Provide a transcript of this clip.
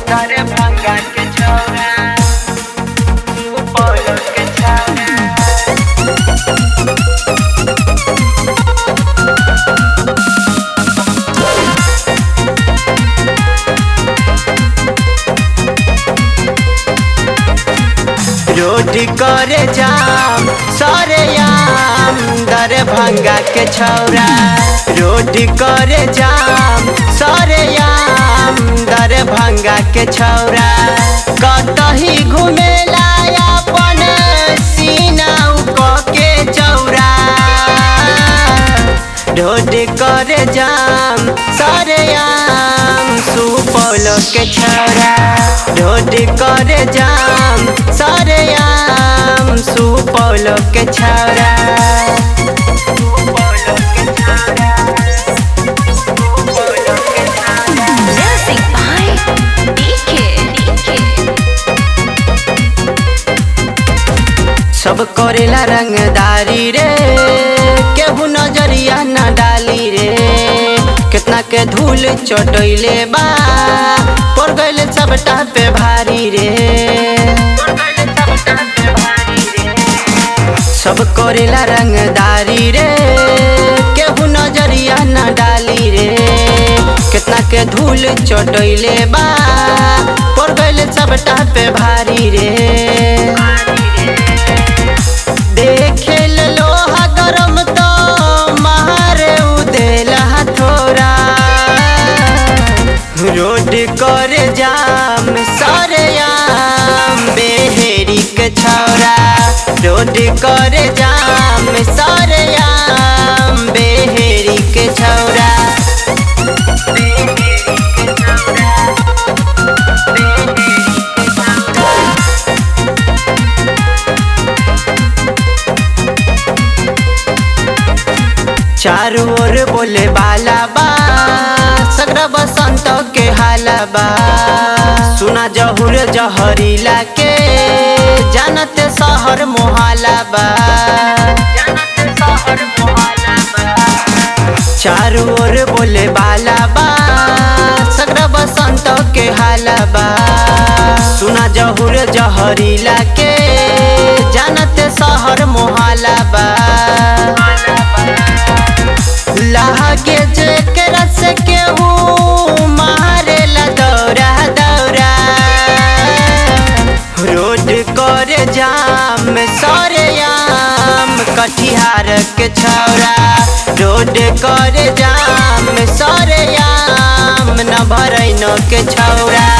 तारे भंगा के छौरा सुपौल के छौरा रोटी करे जाम सरे याम दरभंगा के छौरा रोटी करे जाम सरे याम दरभंगा के छौरा कतही घुमेला अपन सीना उक के चौरा रोटी करे जाम सरे याम सुपौल के छौरा रोटी करे जाम सरे याम सुपौल के छौरा सुपौल के छौरा सुपौल के छौरा Music by DK. सब करेला रंगदारी रे केहू नजरिया न डाली रे कितना के धूल चटैले बा पड़ गइल सबटा पे भारी रे सब करेला रंगदारी रे केहू नजरिया न डाली रे कितना के धूल चटैले बा पड़ गइल सबटा पे भारी रे देखे लोहा गरम तो मारे उदेल हथोरा रोड करे जाम सरे याम बेहेरी के छौरा रोड करे जाम सरे याम बेहेरी के छौरा बेहेरी के छौरा बेहेरी के छौरा चारू ओर बोले बाला बा सगरा बसंत के हाला बा सुना जहुर जहरीला के जानते शहर मोहाला बा चारू ओर बोले बाला बा सगरा बसंत के हाला बा सुना जहुर जहरीला के जानते शहर मोहाला बा लागे जेकरा से केहू मारेला दौरा दौरा रोड करे जाम सरे याम कटिहार के छौरा रोड करे जाम सरे याम न भरैनो के छौरा